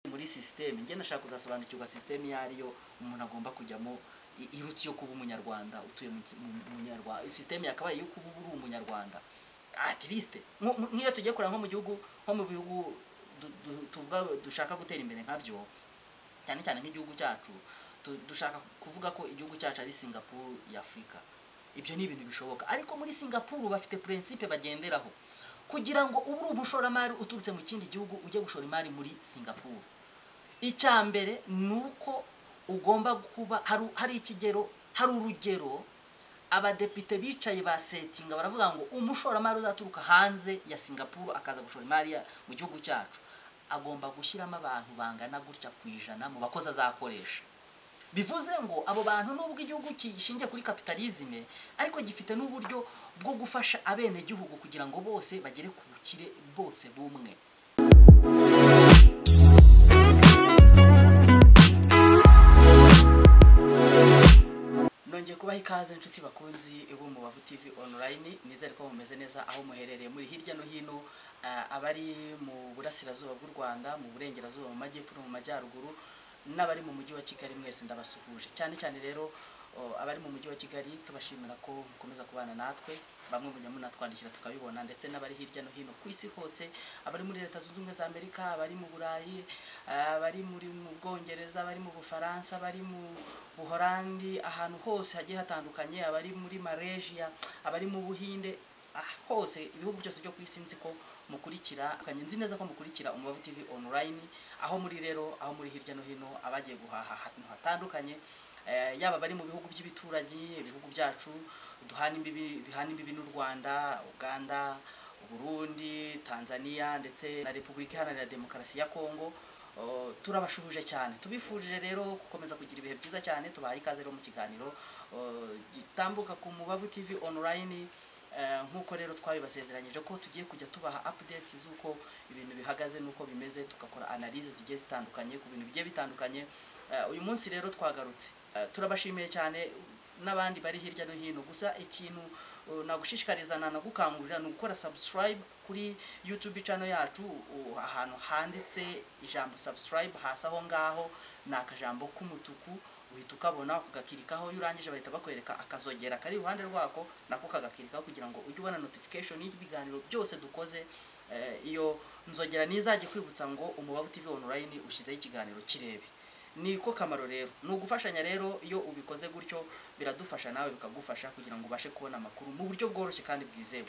kuri sisiteme ngenda ndashaka kuzasobanukirwa sisiteme iyo ariyo umuntu agomba kujyamo iruta iyo kuba umunyarwanda utuye mu munyarwanda sisiteme yakabaye iyo kuba uba uri umunyarwanda atirisite nk'iyo tugiye kureba nko mu gihugu nko mu bihugu tuvuga dushaka gutera imbere nkabyo cyane cyane nk'igihugu cyacu dushaka kuvuga ko igihugu cyacu ari singapuru y'afurika ibyo ni ibintu bishoboka ariko muri singapuru bafite purensipe bagenderaho kugira ngo ube uri umushoramari uturutse mu kindi gihugu ujye gushora imari muri singapuru icya mbere ni uko ugomba kuba hari ikigero hari urugero abadepite bicaye basetinga baravuga ngo umushoramari uzaturuka hanze ya singapuru akaza gushora imari mu gihugu cyacu agomba gushyiramo abantu bangana gutya ku ijana mu bakozi azakoresha bivuze ngo abo bantu nubwo igihugu gishingiye kuri kapitalizme ariko gifite n'uburyo bwo gufasha abenegihugu kugira ngo bose bagere ku bukire bose bumwe nongeye kubaha ikaze inshuti bakunzi b'umubavu tv online nizere ko mumeze neza aho muherereye muri hirya no hino abari mu burasirazuba bw'u rwanda mu burengerazuba mu majyepfo no mu majyaruguru n'abari mu mujyi wa kigali mwese ndabasuhuje cyane cyane rero abari mu mujyi wa kigali tubashimira ko mukomeza kubana natwe bamwe mujya munatwandikira tukabibona ndetse n'abari hirya no hino ku isi hose abari muri leta zunze ubumwe za amerika abari mu burayi abari muri mu bwongereza abari mu bufaransa abari mu buhorandi ahantu hose hagiye hatandukanye abari muri malaysia abari mu buhinde hose ibihugu byose byo ku isi nzi ko mukurikira nzi neza ko mukurikira umubavu tv online aho muri rero aho muri hirya no hino abagiye guhaha ahantu hatandukanye yaba abari mu bihugu by'ibituranyi ibihugu byacu duhana imbibi n'u rwanda uganda burundi tanzania ndetse na repubulika iharanira demokarasi ya kongo turabashuhuje cyane tubifurije rero gukomeza kugira ibihe byiza cyane tubahaye ikaze rero mu kiganiro gitambuka ku mubavu tv online nk'uko rero twabibasezeranyije ko tugiye kujya tubaha updates z'uko ibintu bihagaze n'uko bimeze tugakora analyse zigiye zitandukanye ku bintu bigiye bitandukanye uyu munsi rero twagarutse turabashimiye cyane n'abandi bari hirya no hino gusa ikintu nagushishikariza nanagukangurira ni ugukora subscribe kuri youtube channel yacu ahantu handitse ijambo subscribe hasi aho ngaho ni akajambo k'umutuku uhita ukabona ukagakirikaho iyo urangije bahita bakwereka akazogera kari iruhande rwako nako kagakirikaho kugira ngo ujye ubona notification y'ibiganiro byose dukoze iyo nzogera nizajye kwibutsa ngo umubavu tv online ushyizeho ikiganiro kirebe niko kamaro rero ni ugufashanya rero iyo ubikoze gutyo biradufasha nawe bikagufasha kugira ngo ubashe kubona amakuru mu buryo bworoshye kandi bwizewe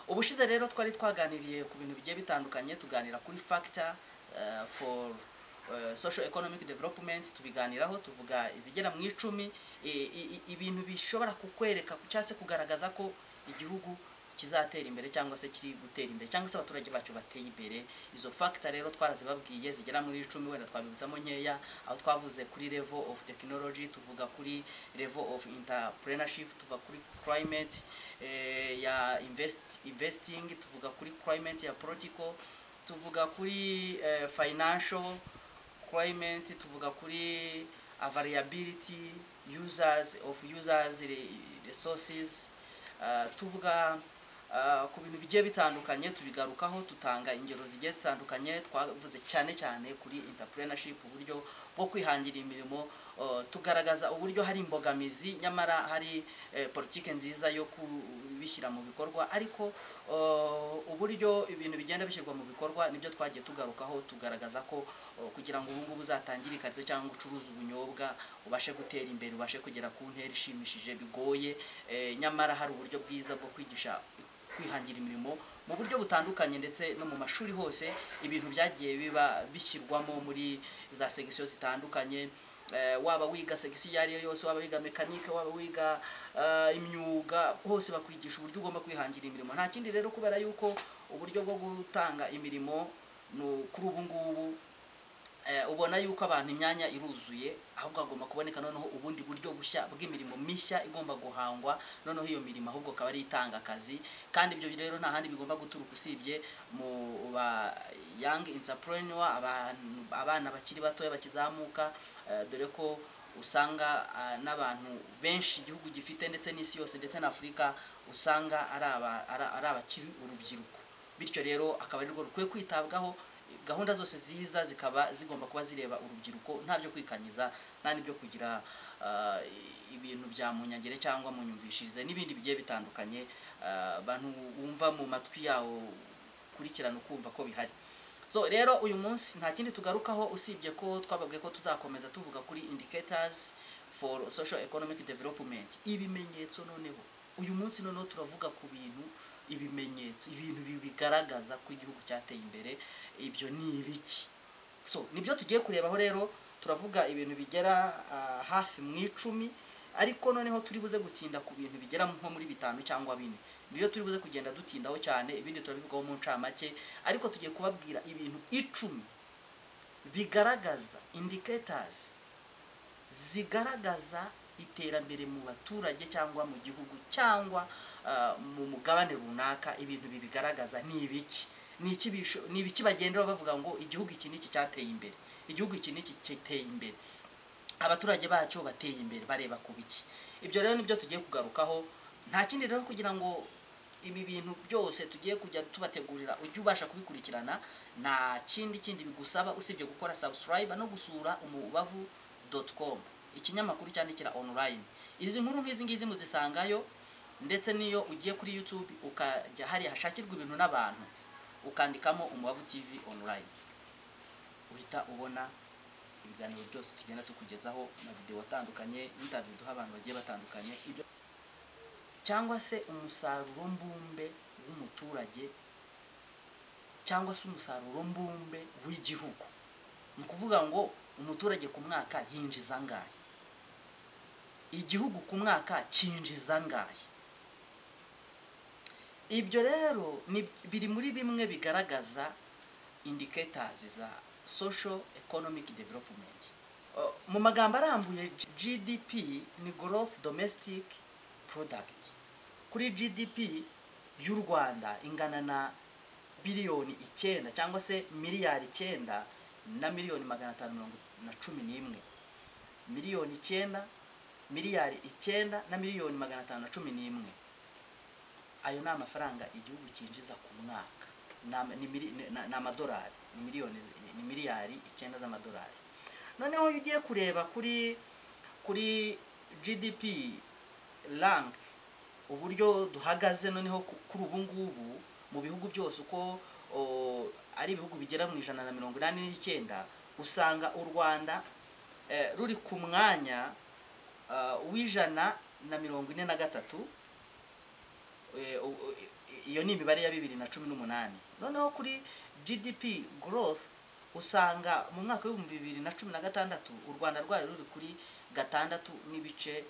ubushize rero twari twaganiriye ku bintu bigiye bitandukanye tuganira kuri factor for social economic development tubiganiraho tuvuga izigera mu icumi ibintu bishobora kukwereka cyangwa se kugaragaza ko igihugu kizatera imbere cyangwa se kiri gutera imbere cyangwa se abaturage bacyo bateye imbere izo factor rero twarazibabwiye zigera muri icumi wenda twabibutsamo nkeya aho twavuze kuri level of technology tuvuga kuri level of entrepreneurship tuvuga kuri climate ya invest, investing tuvuga kuri climate ya political tuvuga kuri financial requirement tuvuga kuri variability users of users resources tuvuga ku bintu bigiye bitandukanye tubigarukaho dutanga ingero zigiye zitandukanye twavuze cyane cyane kuri entrepreneurship uburyo bwo kwihangira imirimo tugaragaza uburyo hari imbogamizi nyamara hari politiki nziza yo kubishyira mu bikorwa ariko uburyo ibintu bigenda bishyirwa mu bikorwa nibyo twagiye tugarukaho tugaragaza ko kugira ngo ubungubu uzatangire ikarito cyangwa ucuruze ubunyobwa ubashe gutera imbere ubashe kugera ku ntera ishimishije bigoye nyamara hari uburyo bwiza bwo kwigisha kwihangira imirimo mu buryo butandukanye ndetse no mu mashuri hose ibintu byagiye biba bishyirwamo muri za segisiyo zitandukanye waba wiga segisiyo iyo ariyo yose waba wiga mekanike waba wiga imyuga hose bakwigisha uburyo ugomba kwihangira imirimo nta kindi rero kubera yuko uburyo bwo gutanga imirimo kuri ubu ngubu ubona yuko abantu imyanya iruzuye ahubwo hagomba kuboneka noneho ubundi buryo bushya bw'imirimo mishya igomba guhangwa noneho iyo mirimo ahubwo akaba ari itanga akazi kandi ibyo rero nta handi bigomba guturuka usibye mu ba young entrepreneur abana bakiri batoya bakizamuka dore ko usanga n'abantu benshi igihugu gifite ndetse n'isi yose ndetse na afurika usanga ari abakiri urubyiruko bityo rero akaba arirwo rukwiye kwitabwaho gahunda zose ziza zikaba zigomba kuba zireba urubyiruko nta byo kwikanyiza nta n'ibyo kugira ah, i- ibintu bya munyangere cyangwa munyumvishirize n'ibindi bigiye bitandukanye ah, abantu wumva mu matwi yawo ukurikirana ukumva ko bihari so rero uyu munsi nta kindi tugarukaho usibye ko twababwiye ko tuzakomeza tuvuga kuri indicators for social economic development ibimenyetso noneho uyu munsi noneho turavuga ku bintu ibimenyetso ibintu bi- bigaragaza ko igihugu cyateye imbere ibyo ni ibiki so nibyo tugiye kurebaho rero turavuga ibintu bigera ah, hafi mu icumi ariko noneho turi buze gutinda ku bintu bigera nko muri bitanu cyangwa bine nibyo turi buze kugenda dutindaho cyane ibindi turabivugaho mu ncamake ariko tugiye kubabwira ibintu icumi bigaragaza indicators zigaragaza iterambere mu baturage cyangwa mu gihugu cyangwa ah, mu mugabane runaka ibintu bibigaragaza ni ibiki ni iki bisho- ni ibiki bagenderaho bavuga ngo igihugu iki n'iki cyateye imbere igihugu iki n'iki kiteye imbere abaturage bacyo bateye imbere bareba ku biki ibyo rero nibyo tugiye kugarukaho nta kindi rero kugira ngo ibi bintu byose tugiye kujya tubategurira ujye ubasha kubikurikirana nta kindi kindi bigusaba usibye gukora subscribe no gusura umubavu com ikinyamakuru cyandikira online izi nkuru nk'izi ngizi muzisangayo ndetse n'iyo ugiye kuri youtube ukajya hariya hashakirwa ibintu n'abantu ukandikamo umubavu tv online uhita ubona ibiganiro byose tugenda tukugezaho na videwo atandukanye interview duha abantu bagiye batandukanye ibyo cyangwa se umusaruro mbumbe w'umuturage cyangwa se umusaruro mbumbe w'igihugu ni ukuvuga ngo umuturage ku mwaka yinjiza angahe igihugu ku mwaka cyinjiza angahe ibyo rero ni- biri muri bimwe bigaragaza indicators za social economic development Uh, mu magambo arambuye G- gdp ni growth domestic product kuri gdp y'u rwanda ingana na biliyoni icyenda cyangwa se miliyari icyenda na miliyoni magana atanu mirongo na cumi n'imwe miliyoni icyenda miliyari icyenda na miliyoni magana atanu na cumi n'imwe ayo ni amafaranga igihugu cyinjiza ku mwaka Ni ama- ni mili- ni- ni- ni amadolari ni miliyoni zi- ni- ni miliyari icyenda z'amadolari noneho iyo ugiye kureba kuri kuri gdp rank uburyo duhagaze noneho ku- kuri ubu ngubu mu bihugu byose uko o, ari ibihugu bigera mu ijana na mirongo inani n'icyenda usanga u rwanda eh, ruri ku mwanya ah, w'ijana na mirongo ine na gatatu Eh, u- u- i- iyo ni imibare ya bibiri na cumi n'umunani noneho kuri gdp growth usanga mu mwaka w'ibihumbi bibiri na cumi na gatandatu u rwanda rwari ruri kuri gatandatu n'ibice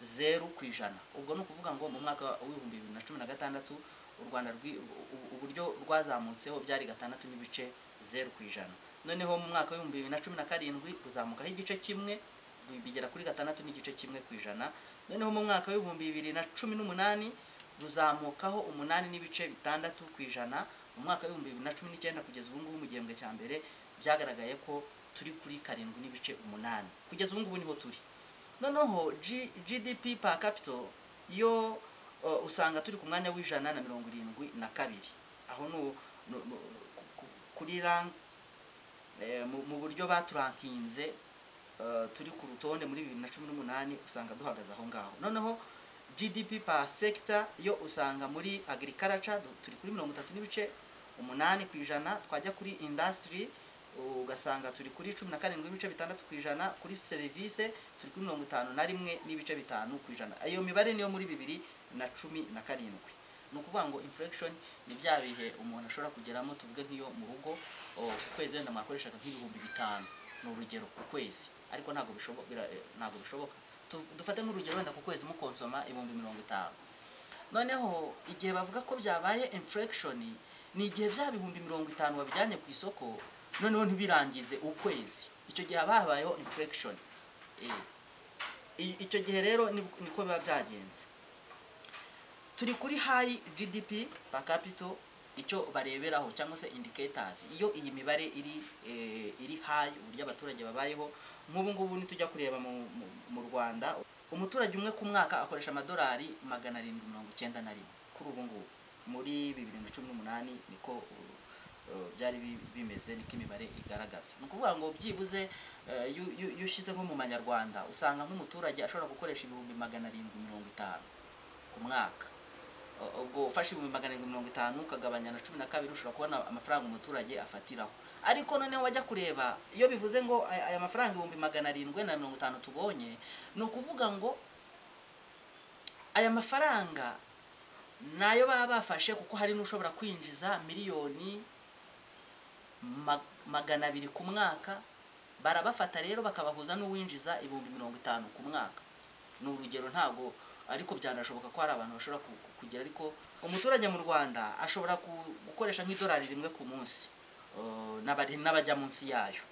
zeru ku ijana ubwo ni ukuvuga ngo mu mwaka w'ibihumbi bibiri na cumi na gatandatu u rwanda rwi- u- u- uburyo rwazamutseho byari gatandatu n'ibice zeru ku ijana noneho mu mwaka w'ibihumbi bibiri na cumi na karindwi kuzamukaho igice kimwe bigera kuri gatandatu n'igice kimwe ku ijana noneho mu mwaka w'ibihumbi bibiri na cumi n'umunani ruzamukaho umunani n'ibice bitandatu ku ijana mu mwaka w'ibihumbi bibiri na cumi n'icyenda kugeza ubu ngubu mu gihembwe cya mbere byagaragaye ko turi kuri karindwi n'ibice umunani kugeza ubu ngubu niho turi noneho G- gdp per capita yo uh, usanga turi ku mwanya w'ijana na mirongo irindwi na kabiri aho nu- nu- nu- ku- ku- kuri rank eh, mu- mu buryo baturankinze eh, turi ku rutonde muri bibiri na cumi n'umunani usanga duhagaze aho ngaho noneho gdp per sector yo usanga muri agriculture du- turi kuri mirongo itatu n'ibice umunani ku ijana twajya kuri industry ugasanga turi kuri cumi na karindwi n'ibice bitandatu ku ijana kuri serivisi turi kuri mirongo itanu na rimwe n'ibice bitanu ku ijana iyo mibare niyo muri bibiri na cumi na karindwi ni ukuvuga ngo inflation ni bya bihe umuntu ashobora kugeramo tuvuge nk'iyo mu rugo o, ku kwezi wenda mwakoreshaga nk'ibihumbi bitanu ni urugero ku kwezi ariko ntabwo bishoboka ntabwo bishoboka Tu- dufate nk'urugero wenda ku kwezi mukonsoma ibihumbi mirongo itanu noneho igihe bavuga ko byabaye inflation ni igihe bya bihumbi mirongo itanu wabijyanye ku isoko noneho ntibirangize ukwezi icyo gihe haba habayeho inflation Eh, i- icyo gihe rero nib- niko biba byagenze turi kuri high gdp per capita icyo bareberaho cyangwa se indicators iyo iyi mibare iri eh, iri high uburyo abaturage babayeho nk'ubu ngubu nitujya kureba mu, mu, mu rwanda umuturage umwe ku mwaka akoresha amadolari magana arindwi mirongo icyenda na rimwe kuri ubu ngubu muri bibiri na cumi n'umunani niko uh, eh, byari bi- bimeze niko imibare igaragaza ni ukuvuga ngo byibuze eh, iyo- iyo iyo ushyize nko mu manyarwanda usanga nk'umuturage ashobora gukoresha ibihumbi magana arindwi mirongo itanu ku mwaka U- ubwo ufashe ibihumbi magana arindwi mirongo itanu ukagabanya na cumi na kabiri ushobora kubona amafaranga umuturage afatiraho ariko noneho wajya kureba iyo bivuze ngo aya aya mafaranga ibihumbi magana arindwi na mirongo itanu tubonye ni ukuvuga ngo aya mafaranga nayo baba bafashe kuko hari n'ushobora kwinjiza miliyoni ma- magana abiri ku mwaka barabafata rero bakabahuza n'uwinjiza ibihumbi mirongo itanu ku mwaka ni urugero ntabwo ariko byanashoboka ko hari abantu bashobora ku- ku- kugira ariko umuturage mu rwanda ashobora ku- gukoresha nk'idolari rimwe ku munsi eh, n'abari- n'abajya munsi yayo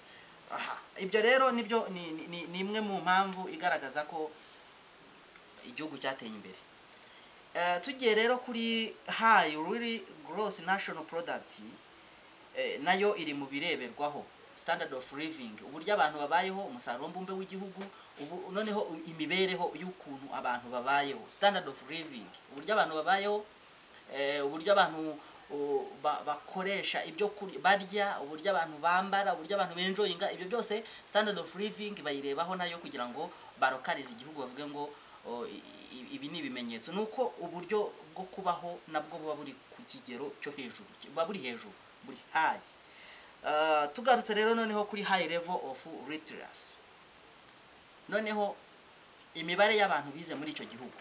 Aha, ibyo rero nibyo ni- ni- ni- ni imwe mu mpamvu igaragaza ko igihugu cyateye imbere Eh, tugiye rero kuri hayi ruri gross national product eh, nayo iri mu bireberwaho standard of living uburyo abantu babayeho umusaruro mbumbe w'igihugu ubu noneho u- imibereho y'ukuntu abantu babayeho standard of living uburyo abantu babayeho eh, uburyo abantu o, ba- bakoresha ibyo kuri- barya uburyo abantu bambara uburyo abantu benjoyinga ibyo byose standard of living bayirebaho nayo kugira ngo barokarize igihugu bavuge ngo o, i- i- ibi ni ibimenyetso ni uko uburyo bwo kubaho nabwo buba buri ku kigero cyo hejuru buba buri hejuru buri hayi Ah, tugarutse rero noneho kuri high level of literacy noneho imibare y'abantu bize muri icyo gihugu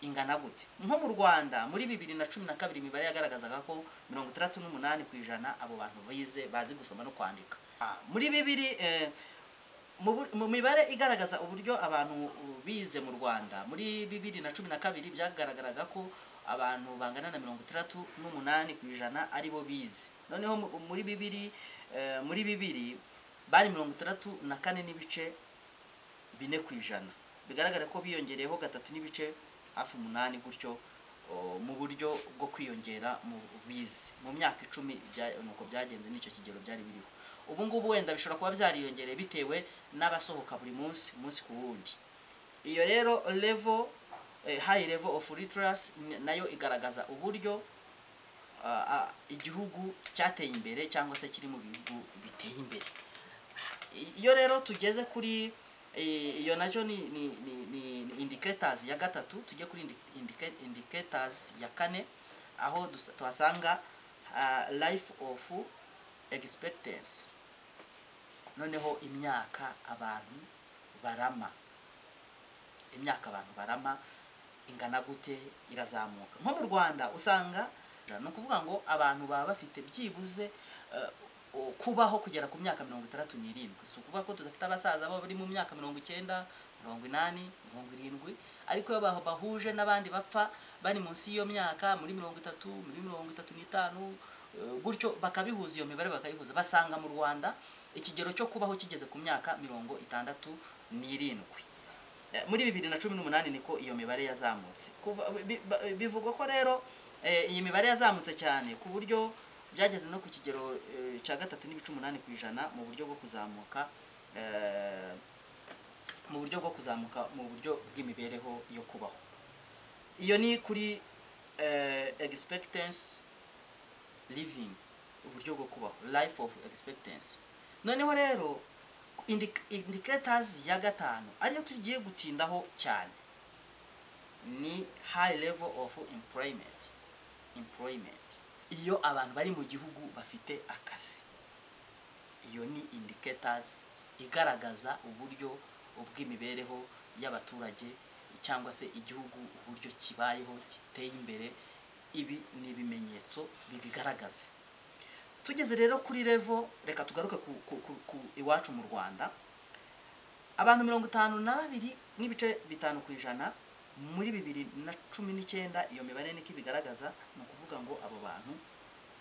ingana gute nko mu rwanda muri bibiri na cumi na kabiri imibare yagaragazaga ko mirongo itandatu n'umunani ku ijana abo bantu bize bazi gusoma no kwandika Ah, muri bibiri eh, mu bur- mu mibare igaragaza uburyo abantu uh, bize mu rwanda muri bibiri na cumi na kabiri byagaragaraga ko abantu bangana na mirongo itandatu n'umunani ku ijana aribo bize noneho mu- muri bibiri eh, muri bibiri bari mirongo itandatu na kane n'ibice bine ku ijana bigaragara ko biyongereyeho gatatu n'ibice hafi umunani gutyo o, mu buryo bwo kwiyongera mu bize mu myaka icumi bya- nuko byagenze n'icyo kigero byari biriho ubu ngubu wenda bishobora kuba byariyongereye bitewe n'abasohoka buri munsi umunsi ku wundi iyo rero level eh, high level of literacy n- nayo igaragaza uburyo ah, ah, igihugu cyateye imbere cyangwa se kiri mu bihugu biteye imbere iyo rero tugeze kuri eh, iyo nacyo ni, ni, ni, ni ni indicators ya gatatu tujye kuri indi- indica- indicators ya kane aho dusa- tuhasanga ah, life of expectancy noneho imyaka abantu barama imyaka abantu barama ingana gute irazamuka nko mu rwanda usanga ni ukuvuga ngo abantu baba bafite byibuze eh, o- kubaho kugera ku myaka mirongo itandatu n'irindwi si ukuvuga ko tudafite abasaza baba bari mu myaka mirongo icyenda mirongo inani mirongo irindwi ariko iyo bah- bahuje n'abandi bapfa bari munsi y'iyo myaka muri mirongo itatu muri mirongo itatu n'itanu eh, gutyo bakabihuza iyo mibare bakayihuza basanga mu rwanda ikigero cyo kubaho kigeze ku myaka mirongo itandatu n'irindwi Eh, muri bibiri na cumi n'umunani niko iyo mibare yazamutse Kuva- bi- ba- bivugwa ko rero eh, iyi mibare yazamutse cyane ku buryo byageze no ku kigero eh, cya gatatu n'ibice umunani ku ijana mu buryo bwo kuzamuka eh, mu buryo bwo kuzamuka mu buryo bw'imibereho yo kubaho iyo ni kuri eh, expectancy living uburyo bwo kubaho life of expectancy noneho rero indi- indicators ya gatanu ariyo tugiye gutindaho cyane ni high level of employment employment iyo abantu bari mu gihugu bafite akazi iyo ni indicators igaragaza uburyo bw'imibereho y'abaturage cyangwa se igihugu uburyo kibayeho giteye imbere ibi ni ibimenyetso bibigaragaza tugeze rero kuri revo reka tugaruke ku, ku, ku, ku iwacu mu rwanda abantu mirongo itanu na babiri n'ibice bitanu ku ijana muri bibiri na cumi n'icyenda iyo mibare niko ibigaragaza ni ukuvuga ngo abo bantu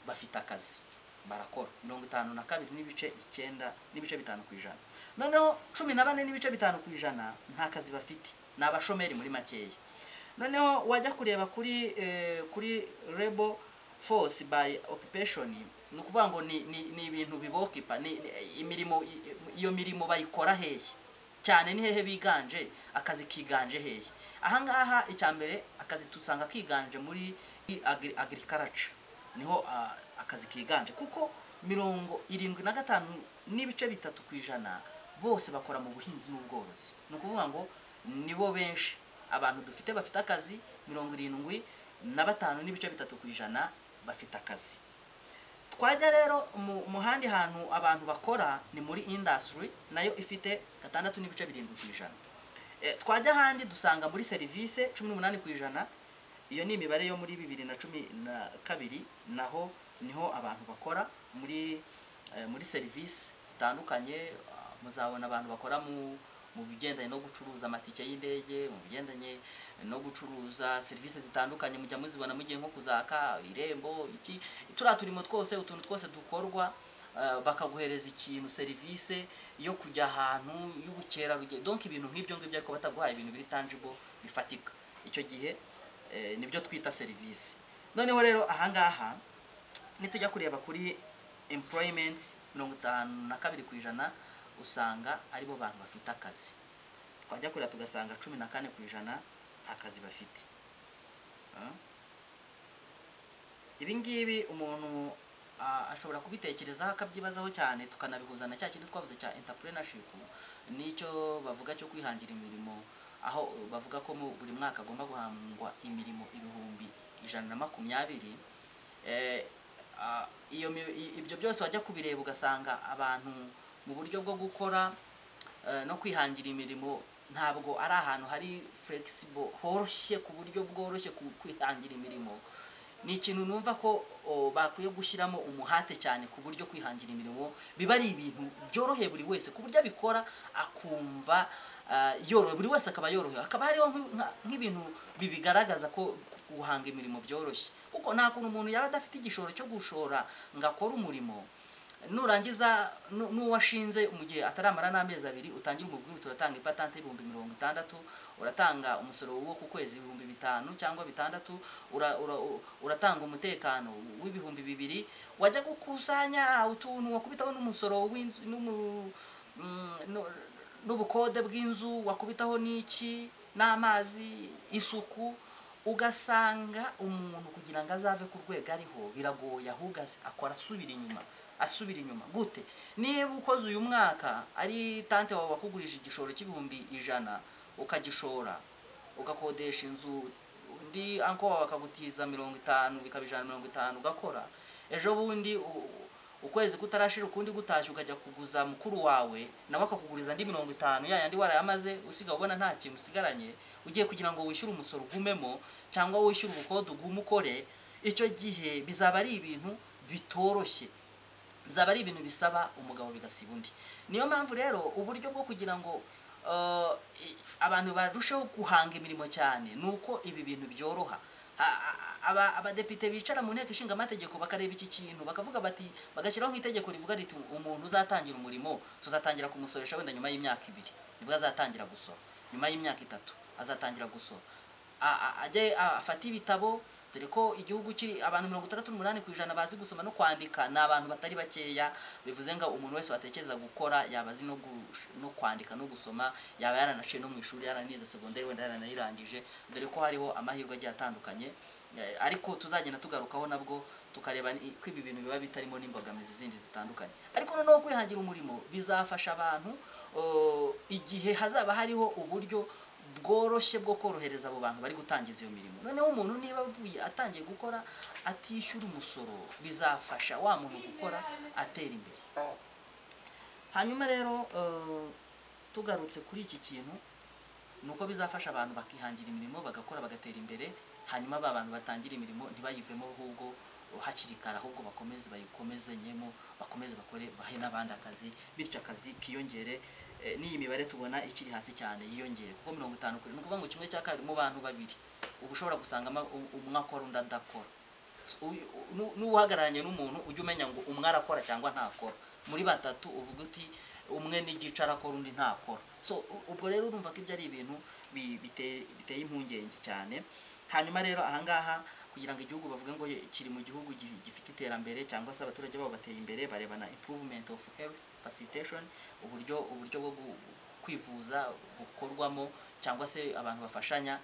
bafite akazi barakora mirongo itanu na kabiri n'ibice icyenda n'ibice bitanu ku ijana noneho cumi na bane n'ibice bitanu ku ijana nta kazi bafite ni abashomeri muri makeya noneho wajya kureba kuri eh, kuri rebo force by occupation ni ukuvuga ngo ni ni ni ibintu bibokipa ni ni imirimo i- iyo mirimo bayikora hehe cyane ni hehe biganje akazi kiganje hehe ahangaha icya mbere akazi tusanga kiganje muri agriculture niho ah, akazi kiganje kuko mirongo irindwi na gatanu n'ibice bitatu ku ijana bose bakora mu buhinzi n'ubworozi ni ukuvuga ngo nibo benshi abantu dufite bafite akazi mirongo irindwi na batanu n'ibice bitatu ku ijana bafite akazi twajya rero mu handi hantu abantu bakora ni muri indasitiri nayo ifite gatandatu n'ibice birindwi ku ijana twajya ahandi dusanga muri serivisi cumi n'umunani ku ijana iyo ni imibare yo muri bibiri na cumi na kabiri naho niho abantu bakora muri muri serivisi zitandukanye muzabona abantu bakora mu bigendanye no gucuruza amatike y'indege mu bigendanye no gucuruza serivisi zitandukanye mujya muzibona mugiye nko kuzaka irembo iki turiya turimo twose utuntu twose dukorwa bakaguhereza ikintu serivisi yo kujya ahantu y'ubukerarugendo donke ibintu nk'ibyo ngibyo ariko bataguhaye ibintu biri tangible bifatika icyo gihe nibyo twita serivisi noneho rero ahangaha nitujya kureba kuri employment mirongo itanu na kabiri ku ijana usanga aribo bantu bafite akazi twajya kureba tugasanga cumi na kane ku ijana nta kazi bafite ibi ngibi umuntu ashobora kubitekerezaho akabyibazaho cyane tukanabihuza na cya kintu twavuze cya entrepreneurship n'icyo bavuga cyo kwihangira imirimo aho bavuga ko buri mwaka agomba guhangwa imirimo ibihumbi ijana na makumyabiri ibyo byose wajya kubireba ugasanga abantu mu buryo bwo gukora no kwihangira imirimo ntabwo ari ahantu hari flexible horoshye ku buryo bworoshye kwihangira imirimo ni ikintu numva ko bakwiye gushyiramo umuhate cyane ku buryo kwihangira imirimo biba ari ibintu byoroheye buri wese ku buryo abikora akumva yorohe buri wese akaba yorohewe hakaba hariho nk'ibintu bibigaragaza ko guhanga imirimo byoroshye kuko nta kuntu umuntu yaba adafite igishoro cyo gushora ngo akore umurimo nurangiza n'uwashinze mu gihe ataramara n'amezi abiri utangira umubwire turatanga ipatante y'ibihumbi mirongo itandatu uratanga umusoro wo ku kwezi ibihumbi bitanu cyangwa bitandatu uratanga umutekano w'ibihumbi bibiri wajya gukusanya utuntu wakubitaho n'umusoro n'ubukode bw'inzu wakubitaho n'iki n'amazi isuku ugasanga umuntu kugira ngo azave ku rwego ariho biragoye ahubwo akora asubira inyuma asubira inyuma gute niba ukoze uyu mwaka ari tante wawe wakugurije igishoro cy'ibihumbi ijana ukagishora ugakodesha inzu undi anko wawe akagutiza mirongo itanu bikaba ijana mirongo itanu ugakora ejo bundi ukwezi kutarashira ukundi gutashye ukajya kuguza mukuru wawe nawe akakuguriza andi mirongo itanu ya yandi warayamaze usiga ubona nta kintu usigaranye ugiye kugira ngo wishyure umusoro ugumemo cyangwa wishyure ubukode ugume ukore icyo gihe bizaba ari ibintu bitoroshye zaba ari ibintu bisaba umugabo bigasiba undi niyo mpamvu rero uburyo bwo kugira ngo abantu barusheho guhanga imirimo cyane ni uko ibi bintu byoroha abadepite bicara mu nteko ishinga amategeko bakareba iki kintu bakavuga bati bagashyiraho nk'itegeko rivuga riti umuntu uzatangira umurimo tuzatangira kumusoresha wenda nyuma y'imyaka ibiri nibwo azatangira gusora nyuma y'imyaka itatu azatangira gusora ajye afate ibitabo dore ko igihugu kiri abantu mirongo itandatu n'umunani ku ijana bazi gusoma no kwandika ni abantu batari bakeya bivuze ngo umuntu wese watekereza gukora yaba azi no kwandika no gusoma yaba yaranaciye no mu ishuri yaranize segonderi wenda yaranayirangije dore ko hariho amahirwe agiye atandukanye ariko tuzagenda tugarukaho nabwo tukareba ko ibi bintu biba bitarimo n'imbogamizi zindi zitandukanye ariko noneho kwihangira umurimo bizafasha abantu igihe hazaba hariho uburyo bworoshye bwo korohereza abo bantu bari gutangiza iyo mirimo noneho umuntu niba avuye atangiye gukora atishyura umusoro bizafasha wa muntu gukora atera imbere hanyuma rero tugarutse kuri iki kintu ni uko bizafasha abantu bakihangira imirimo bagakora bagatera imbere hanyuma ba bantu batangira imirimo ntibayivemo ahubwo hakiri kare ahubwo bakomeze bayikomezenyemo bakomeze bakore bahe n'abandi akazi bityo akazi kiyongere n'iyi mibare tubona ikiri hasi cyane yiyongere kuko mirongo itanu kuri ni ukuvuga ngo kimwe cya kabiri mu bantu babiri uba ushobora gusanga umwe akora undi adakora n'uhagararanye n'umuntu ujya umenya ngo umwe arakora cyangwa ntakora muri batatu uvuga uti umwe n'igice arakora undi ntakora so ubwo rero urumva ko ibyo ari ibintu biteye impungenge cyane hanyuma rero ahangaha kugira ngo igihugu bavuge ngo kiri mu gihugu gifite iterambere cyangwa se abaturage babo bateye imbere barebana improvement of health facilitation uburyo uburyo bwo kwivuza bukorwamo cyangwa se abantu bafashanya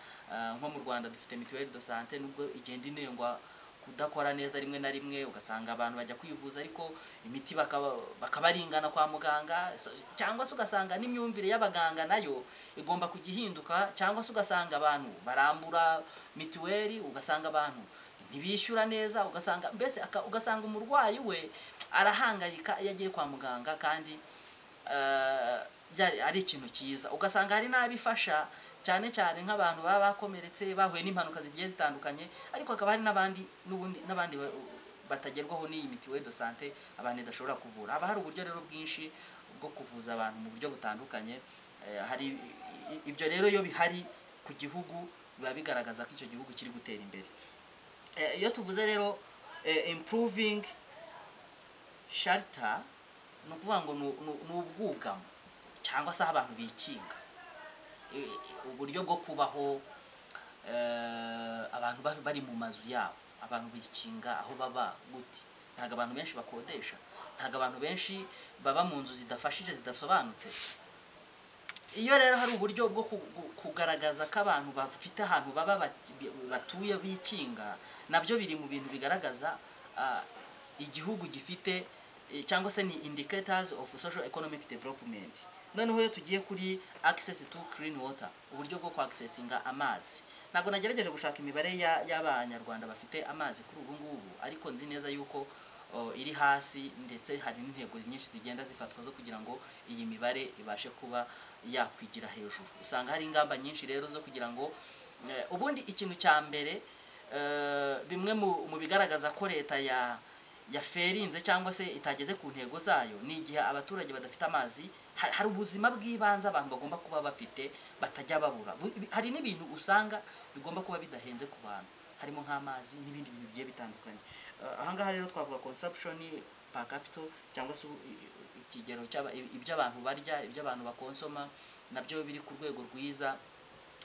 nko mu Rwanda dufite mituelle de santé nubwo igenda inengwa kudakora neza rimwe na rimwe ugasanga abantu bajya kwivuza ariko imiti bakaba bakabaringana kwa muganga so- cyangwa se ugasanga n'imyumvire y'abaganga nayo igomba kujya ihinduka cyangwa se ugasanga abantu barambura mituweli ugasanga abantu ntibishyura neza ugasanga mbese aka- ugasanga umurwayi we arahangayika iyo agiye kwa muganga kandi eh, byari- ari ikintu cyiza ugasanga hari n'abifasha cyane cyane nk'abantu baba bakomeretse bahuye n'impanuka zigiye zitandukanye ariko hakaba hari n'abandi n'ubundi n'abandi ba- batagerwaho n'iyi mituweli de sante abantu idashobora kuvura haba hari uburyo rero bwinshi bwo kuvuza abantu mu buryo butandukanye Eh, hari i- i- ibyo rero iyo bihari ku gihugu biba bigaragaza ko icyo gihugu kiri gutera imbere Eh, iyo tuvuze rero eh, improving shelter ni ukuvuga ngo ni u- ni u- ni ubwugamo cyangwa se aho abantu bikinga Eh, uburyo bwo kubaho eh, abantu ba- bari mu mazu yabo abantu bikinga aho baba guti ntabwo abantu benshi bakodesha ntabwo abantu benshi baba mu nzu zidafashije zidasobanutse iyo rero hari uburyo bwo ku- ku- kugaragaza ko abantu bafite ahantu baba bati- batuye bikinga nabyo biri mu bintu bigaragaza ah, igihugu gifite eh, cyangwa se ni indicators of social economic development noneho iyo tugiye kuri access to clean water uburyo bwo kwaksesinga amazi ntabwo nagerageje gushaka imibare ya- y'abanyarwanda bafite amazi kuri ubu ngubu ariko nzi neza yuko o, iri hasi ndetse hari n'intego nyinshi zigenda zifatwa zo kugira ngo iyi mibare ibashe kuba yakwigira hejuru usanga hari ingamba nyinshi rero zo kugira ngo eh, ubundi ikintu cya mbere eh, bimwe mu mu bigaragaza ko leta ya yaferinze cyangwa se itageze ku ntego zayo ni igihe abaturage badafite amazi ha- hari ubuzima bw'ibanze abantu bagomba kuba bafite batajya babura Bu- bi- hari n'ibintu usanga bigomba kuba bidahenze ku bantu harimo nk'amazi n'ibindi bintu bigiye bitandukanye Eh, aha ngaha rero twavuga consumption per capita cyangwa se u- i- i- ikigero cy'aba- i- ibyo abantu barya ibyo abantu bakonsoma nabyo biri ku rwego rwiza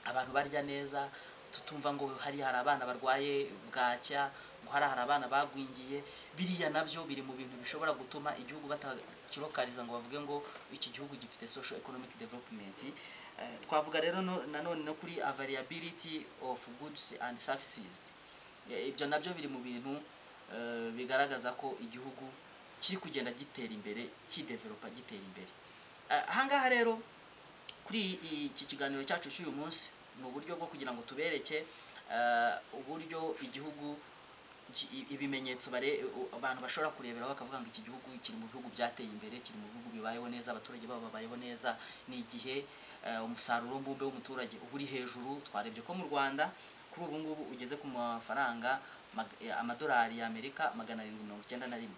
abantu barya neza tutumva ngo hari hari abana barwaye bwacya ngo hari hari abana bagwingiye biriya nabyo biri mu bintu bishobora gutuma igihugu batakirokariza ngo bavuge ngo iki gihugu gifite social economic development Eh, twavuga rero no- nanone no kuri availability of goods and services Eh, ibyo nabyo biri mu bintu eh, bigaragaza ko igihugu kiri kugenda gitera imbere kidevelopa gitera imbere Eh, ahangaha rero kuri i- iki kiganiro cyacu cy'uyu munsi ni uburyo bwo kugira ngo tubereke eh, uburyo igihugu ki- i- ibimenyetso bare- u- abantu bashobora kureberaho bakavuga ngo iki gihugu kiri mu bihugu byateye imbere kiri mu bihugu bibayeho neza abaturage babo babayeho neza ni igihe eh, umusaruro mbumbe w'umuturage uba uri hejuru twarebye ko mu rwanda kuri ubu ngubu ugeze ku mafaranga mag- eh, amadolari y'amerika magana arindwi mirongo icyenda na rimwe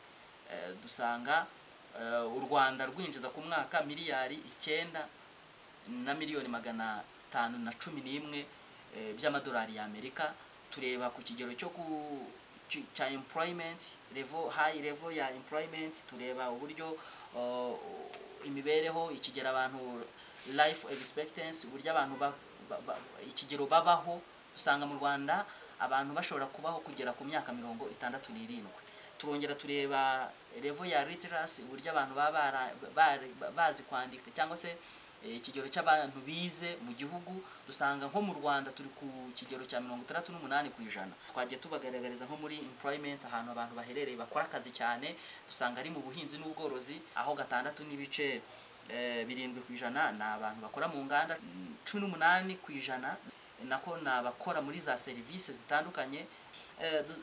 Eh, dusanga eh, u rwanda rwinjiza ku mwaka miliyari icyenda na miliyoni magana atanu na cumi n'imwe eh, by'amadolari y'amerika tureba ku kigero cyo ku cy- cya employment level high level ya employment tureba uburyo oh, imibereho ikigero abantu life expectancy uburyo abantu ba, ba, ba, ikigero babaho usanga mu rwanda abantu bashobora kubaho kugera ku myaka mirongo itandatu n'irindwi turongera tureba level ya literacy uburyo abantu baba bara- bari- bazi kwandika cyangwa se eh, ikigero cy'abantu bize mu gihugu dusanga nko mu rwanda turi ku kigero cya mirongo itandatu n'umunani ku ijana twagiye tubagaragariza nko muri employment ahantu abantu baherereye bakora akazi cyane dusanga ari mu buhinzi n'ubworozi aho gatandatu n'ibice eh, birindwi ku ijana ni abantu bakora mu nganda mm, cumi n'umunani ku ijana nako ni abakora muri za serivisi zitandukanye Eh, du-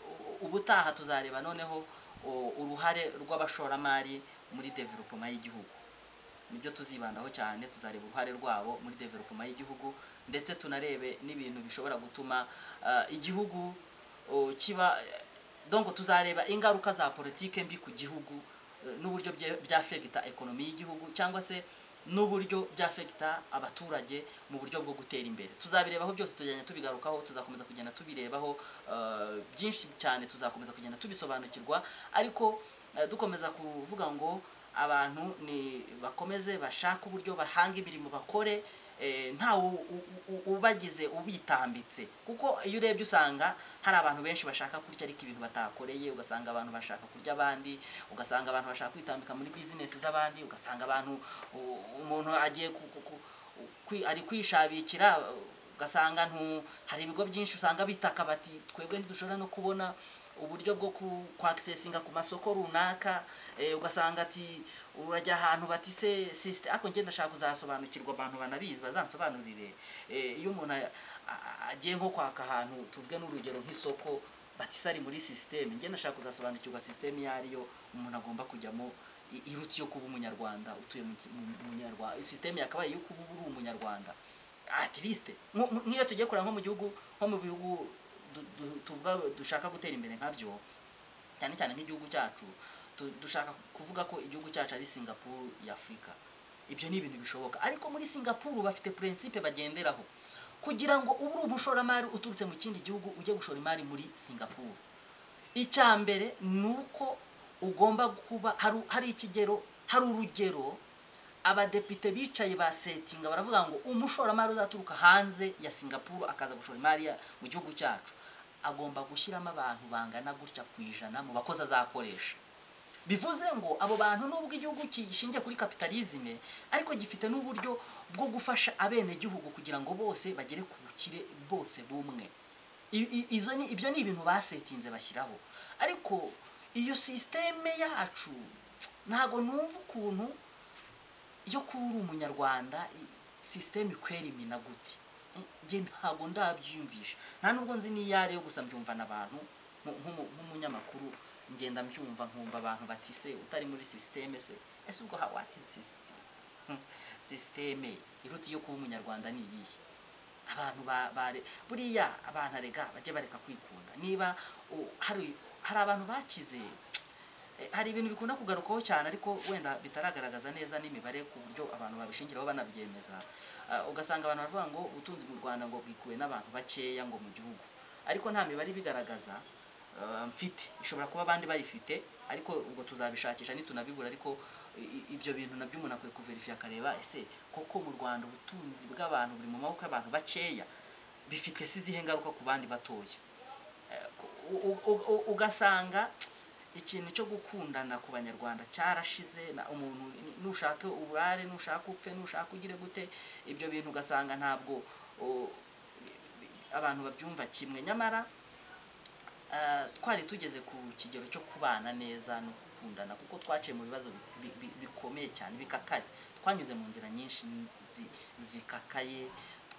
u- ubutaha tuzareba noneho o, uruhare rw'abashoramari muri development y'igihugu nibyo tuzibandaho cyane tuzareba uruhare rwabo muri development y'igihugu ndetse tunarebe n'ibintu bishobora gutuma ah, igihugu o, kiba dongo tuzareba ingaruka za politike mbi ku gihugu eh, n'uburyo bye- byafegita ekonomi y'igihugu cyangwa se n'uburyo byafegita abaturage mu buryo bwo gutera imbere tuzabirebaho byose tugenda tubigarukaho tuzakomeza kugenda tubirebaho ah, byinshi cyane tuzakomeza kugenda tubisobanukirwa ariko eh, dukomeza kuvuga ngo abantu ni bakomeze bashake uburyo bahanga imirimo bakore eh, nta u- u- u- ubagize ubitambitse kuko iyo urebye usanga hari abantu benshi bashaka kurya ariko ibintu batakoreye ugasanga abantu bashaka kurya abandi ugasanga abantu bashaka kwitambika muri bizinesi z'abandi ugasanga abantu u- umuntu agiye ku- ku- ku- kwi- ari kwishabikira ugasanga ntu hari ibigo byinshi usanga bitaka bati twebwe ntidushobora no kubona uburyo bwo ku- kwakisesinga ku masoko runaka eh, ugasanga ati urajya ahantu bati se sisite ariko ngenda ndashaka kuzasobanukirwa abantu banabizi bazansobanurire Eh, iyo umuntu a- a- agiye nko kwaka ahantu tuvuge n'urugero nk'isoko bati se ari muri sisiteme ngenda ndashaka kuzasobanukirwa sisiteme iyo ariyo umuntu agomba kujyamo i- iruta iyo kuba umunyarwanda utuye mu ki- mu- mu munyarwanda sisiteme yakabaye iyo kuba uba uri umunyarwanda at least nko- nko- nk'iyo tugiye kureba nko mu gihugu nko mu bihugu du- du- tuvuga dushaka gutera imbere nkabyo cyane cyane nk'igihugu cyacu tu- dushaka kuvuga ko igihugu cyacu ari singapuru ya afurika ibyo ni ibintu bishoboka ariko muri singapuru bafite purensipe bagenderaho kugira ngo ube uri umushoramari uturutse mu kindi gihugu ujye gushora imari muri singapuru icya mbere ni uko ugomba kuba hari hari ikigero hari urugero abadepite bicaye basetinga baravuga ngo umushoramari uzaturuka hanze ya singapuru akaza gushora imari ya- mu gihugu cyacu agomba gushyiramo abantu bangana gutya ku ijana mu bakozi azakoresha bivuze ngo abo bantu nubwo igihugu gishingiye kuri kapitalizme ariko gifite n'uburyo bwo gufasha abenegihugu kugira ngo bose bagere ku bukire bose bumwe I- i- izo ni ibyo ni ibintu basetinze bashyiraho ariko iyo sisiteme yacu ntago numva ukuntu iyo kuba uri umunyarwanda i- sisiteme ikwera imena gute njye ntabwo ndabyiyumvisha nta nubwo nzi n'iyo ari yo gusa mbyumva n'abantu mu- nk'umu- nk'umunyamakuru ngenda mbyumva nkumva abantu bati se utari muri sisiteme se ese ubwo ha- what is system Hmm, sisiteme iruta iyo kuba umunyarwanda ni iyihe abantu ba- bare buriya abantu arega bajye bareka kwikunda niba u- hari hari abantu bakize eh, hari ibintu bikunda kugarukaho cyane ariko wenda bitaragaragaza neza n'imibare ku buryo abantu babishingiraho banabyemeza Ah, ugasanga abantu baravuga ngo ubutunzi mu rwanda ngo bwikuwe n'abantu bakeya ngo mu gihugu ariko nta mibare ibigaragaza ah, mfite ishobora kuba abandi bayifite ariko ubwo tuzabishakisha nitunabibura ariko i- i- ibyo bintu nabyo umuntu akwiye kuverifiya akareba ese koko mu rwanda ubutunzi bw'abantu buri mu maboko y'abantu bakeya bifite se izihe ngaruka ku bandi batoya u- u- u- u- ugasanga ikintu cyo gukundana ku banyarwanda cyarashize na- umuntu ni- nushake urare nushake upfe nushake ugire gute ibyo bintu ugasanga ntabwo o, bi- bi- abantu babyumva kimwe nyamara eh, twari tugeze ku kigero cyo kubana neza no gukundana kuko twaciye mu bibazo bi- bi- bi- bikomeye cyane bikakaye twanyuze mu nzira nyinshi zi- zikakaye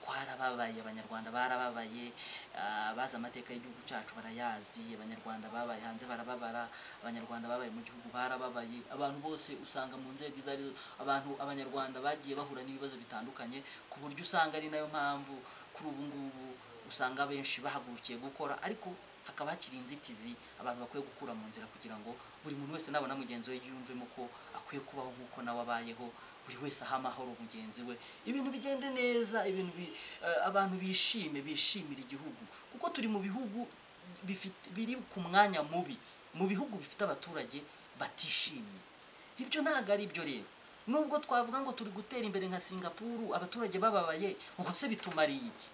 twarababaye abanyarwanda barababaye ah, bazi amateka y'igihugu cyacu barayazi abanyarwanda babaye hanze barababara abanyarwanda babaye mu gihugu barababaye abantu bose usanga mu nzego izo arizo abantu abanyarwanda bagiye bahura n'ibibazo bitandukanye ku buryo usanga ari nayo mpamvu kuri ubu ngubu usanga benshi bahagurukiye gukora ariko hakaba hakiri inzitizi abantu bakwiye gukura mu nzira kugira ngo buri muntu wese nabona mugenzi we yiyumvemo ko akwiye kubaho nk'uko nawe abayeho buri wese aha amahoro mugenzi we ibintu bigende neza ibintu bi, eh, abantu bishime bishimira igihugu kuko turi mu bihugu bifite- biri ku mwanya mubi mu bihugu bifite abaturage batishimye ibyo ntabwo ari byo rero nubwo twavuga ngo turi gutera imbere nka singapuru abaturage bababaye ubwo se bitumariye iki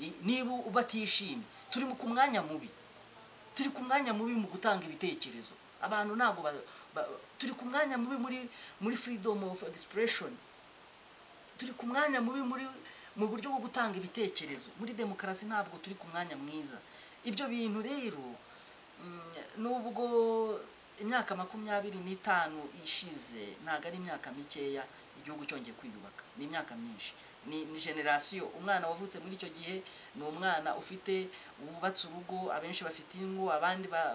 I- niba batishimye turi mu- ku mwanya mubi turi ku mwanya mubi mu gutanga ibitekerezo abantu ntabwo ba- ba- turi ku mwanya mubi muri muri freedom of expression turi ku mwanya mubi muri mu buryo bwo gutanga ibitekerezo muri demokarasi ntabwo turi ku mwanya mwiza ibyo bintu rero mm, nubwo imyaka makumyabiri n'itanu ishize ntabwo ari imyaka mikeya igihugu cyongeye kwiyubaka ni imyaka myinshi ni ni generasiyo umwana wavutse muri icyo gihe ni umwana ufite wubatse urugo abenshi bafite ingo abandi ba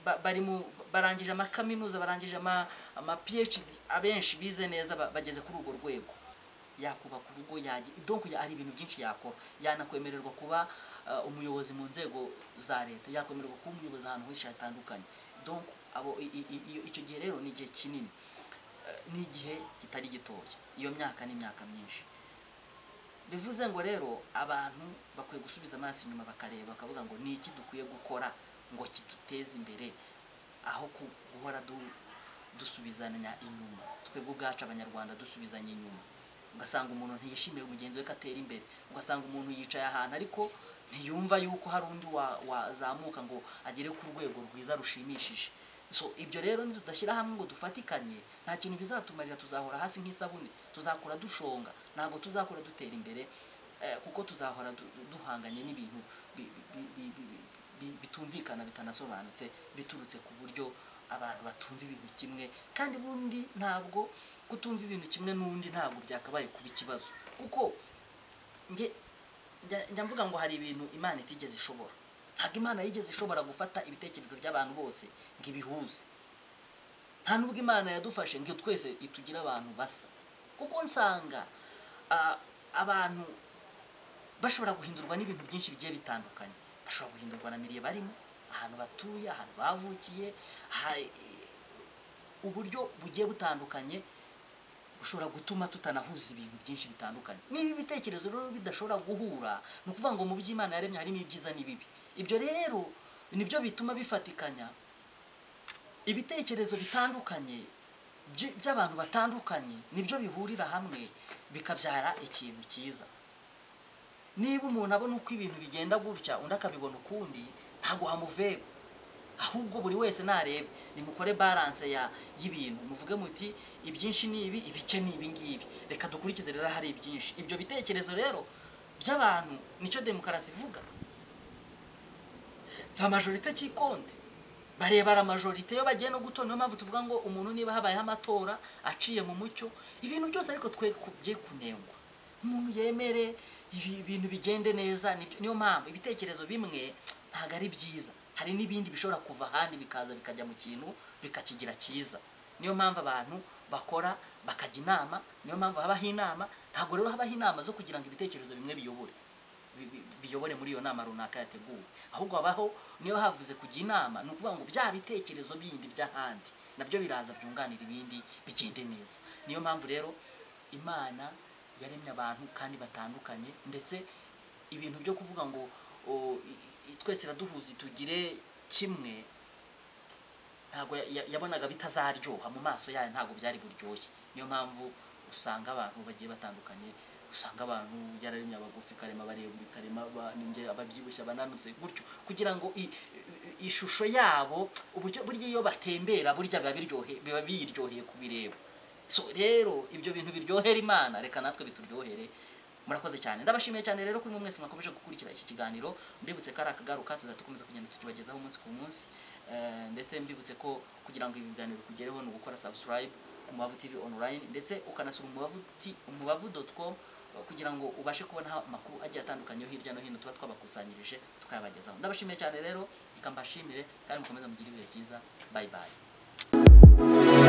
ba- bari mu barangije amakaminuza barangije ama, ama PhD abenshi bize neza ba- bageze kuri urwo rwego yakubaka urugo yajya donc ya- hari ibintu byinshi yakora yanakwemererwa kuba uh, umuyobozi mu nzego za leta yakwemererwa kuba umuyobozi ahantu henshi hatandukanye donc abo i- i- i- iyo- icyo gihe rero ni igihe kinini Eh, ni igihe kitari gitoya iyo myaka ni imyaka myinshi bivuze ngo rero abantu bakwiye gusubiza amaso inyuma bakareba bakavuga ngo ni iki dukwiye gukora ngo kiduteze imbere aho ku- guhora du- dusubizanya inyuma twebwe ubwacu abanyarwanda dusubizanya inyuma ugasanga umuntu ntiyishimiye mugenzi we ko atera imbere ugasanga umuntu yicaye ahantu ariko ntiyumva yuko hari undi wa- wazamuka ngo agere ku rwego rwiza rushimishije so ibyo rero nitudashyira hamwe ngo dufatikanye nta kintu bizatumarira tuzahora hasi nk'isabune tuzakura dushonga ntabwo tuzakura dutera imbere eh, kuko tuzahora du- du- duhanganye n'ibintu bi- bi- bi- bi- bi- bi- bitumvikana bitanasobanutse biturutse ku buryo abantu batumva ibintu kimwe kandi bundi ntabwo kutumva ibintu kimwe n'undi ntabwo byakabaye kuba ikibazo kuko njye njya- njya mvuga ngo hari ibintu imana itigeze ishobora ntabwo imana yigeze ishobora gufata ibitekerezo by'abantu bose ngo ibihuze nta nubwo imana yadufashe ngo twese itugire abantu basa kuko nsanga ah, abantu bashobora guhindurwa n'ibintu byinshi bigiye bitandukanye bashobora guhindurwa na miriye barimo ahantu batuye ahantu bavukiye aha- uburyo bugiye butandukanye bushobora gutuma tutanahuza ibintu byinshi bitandukanye niba ibitekerezo rero bidashobora guhura ni ukuvuga ngo mu by'imana yaremye harimo ibyiza n'ibibi ibyo rero nibyo bituma bifatikanya ibitekerezo bitandukanye by- by'abantu batandukanye nibyo bihurira hamwe bikabyara ikintu cyiza niba umuntu abona uko ibintu bigenda gutya undi akabibona ukundi ntabwo hamuveba ahubwo buri wese narebe nimukore balance ya y'ibintu muvuge muti ibyinshi ni ibi ibice ni ibi ngibi reka dukurikize rero hari ibyinshi ibyo bitekerezo rero by'abantu nicyo demokarasi ivuga nta majorite cy'ikonde bareba la majorite iyo bagiye no gutora niyo mpamvu tuvuga ngo umuntu niba habayeho amatora aciye mu mucyo ibintu byose ariko twe bye kunengwa umuntu yemere ibi bintu bigende neza nibyo- niyo mpamvu ibitekerezo bimwe ntabwo ari byiza hari n'ibindi bishobora kuva ahandi bikaza bikajya mu kintu bikakigira cyiza niyo mpamvu abantu bakora bakajya inama niyo mpamvu habaho inama ntabwo rero habaho inama zo kugira ngo ibitekerezo bimwe biyobore bi- bi- biyobore muri iyo nama runaka yateguwe ahubwo habaho niyo havuze kujya inama ni ukuvuga ngo bya bitekerezo bindi by'ahandi nabyo biraza byunganira ibindi bigende neza niyo mpamvu rero imana yaremye abantu kandi batandukanye ndetse ibintu byo kuvuga ngo o, i- i- twese iraduhuza tugire kimwe ntabwo ya- ya- yabonaga bitazaryoha mu maso yayo ntabwo byari buryoshye niyo mpamvu usanga abantu bagiye batandukanye usanga abantu yararemye abagufi karema abarebure karema abaninge- ababyibushye abananutse gutyo kugira ngo i- i- ishusho yabo uburyo burya iyo batembera burya biba biryohe- biba biryoheye kubireba so rero ibyo bintu biryohera imana reka natwe bituryohere murakoze cyane ndabashimiye cyane rero kuri mwe mwese mwakomeje gukurikira iki kiganiro mbibutse ko ari akagaruka tuzajya dukomeza kugenda tukibagezaho umunsi ku munsi Eh, ndetse mbibutse ko kugira ngo ibi biganiro kugereho ni ugukora subscribe ku mubavu tv online ndetse ukanasura umubavu T- umubavu dot com eh, kugira ngo ubashe kubona amakuru agiye atandukanye yo hirya no hino tuba twabakusanyirije tukayabagezaho ndabashimiye cyane rero reka mbashimire kandi mukomeze mugire ibihe byiza bye bye